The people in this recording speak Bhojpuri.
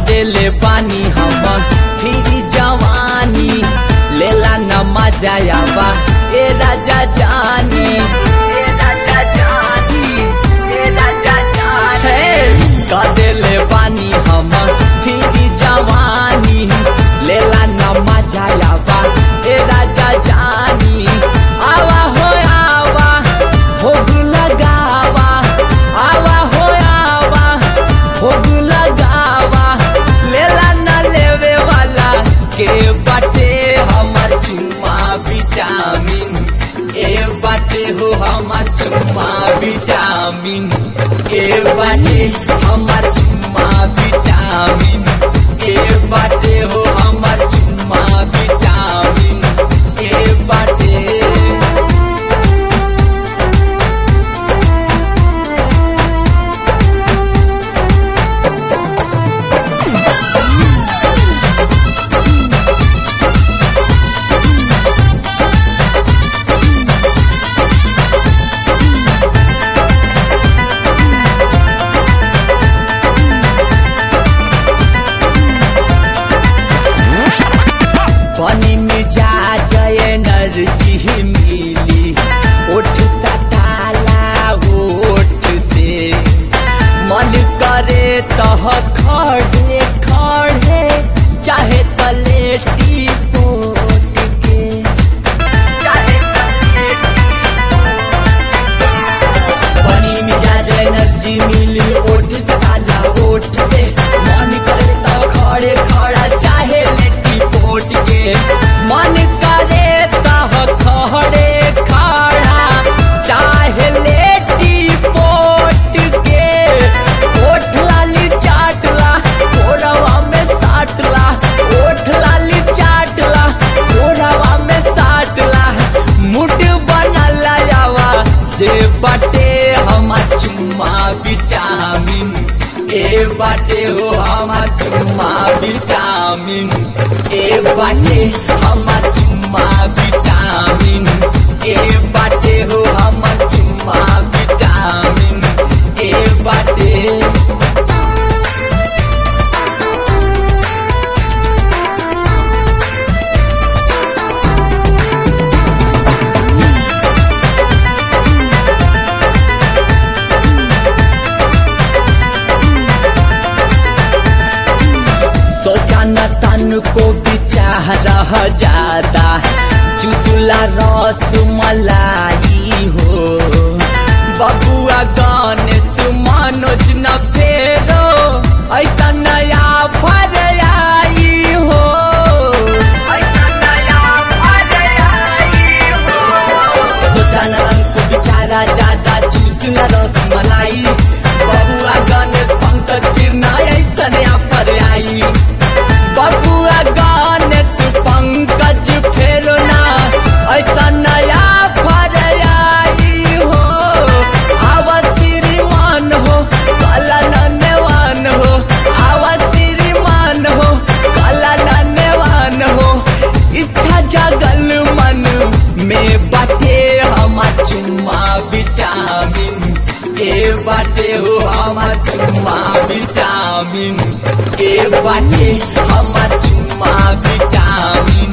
कदेले पानी हम फिरी जवानी लेला न मजा आवा ए राजा जानी ए राजा जानी ए राजा जानी कदेले पानी हम फिरी जवानी लेला न मजा आवा ए राजा जानी आवा हो आवा भोग लगावा आवा हो आवा भोग लगावा लेला न लेवे वाला के बाटे हमर चुमा विटामिन ए बाटे हो हमर चुमा विटामिन ए बाटे हमर चुमा विटामिन ए बाटे हो हमर चुमा विटामिन ए बाटे पानी में जा जय एनर्जी मिली ओठ सटाला ओठ से मन करे तह खड़े खड़े चाहे तलेटी पोट के पानी में जा जय एनर्जी मिली ओठ सटाला ओठ से मन करे तह खड़े खड़ा चाहे लेटी पोट के मन करे तह खड़े खड़ा चाहे लेटी पोट के ओठ लाली चाटला ओरवा में साटला ओठ लाली चाटला ओरवा में साटला मुड बनला यावा जे बाटे हमार चुम्मा विटामिन ए बाटे हो हमार चुम्मा विटामिन ए बाटे हमार चुम्मा विटामिन ए बाटे हो हमार चुम्मा विटामिन ए बाटे सोचा न तन को बिचाह रह जाता चुसला रस मलाई हो बबुआ गान सुमानोज न फेरो ऐसा नया फर आई हो सोचा न तन को बिचारा ज्यादा चुसला रस मलाई बबुआ गणेश पंकज फिर ना ऐसा नया फर आई बबुआ गणेश पंकज फेरो ना ऐसा नया फर आई हो आवा श्रीमान हो कला नन्यवान हो आवा श्रीमान हो कला नन्यवान हो इच्छा जगल मन में बाटे हमार चुम्मा विटामिन ए बाटे हो हमार चुम्मा विटामिन ए बाटे हमार चुम्मा विटामिन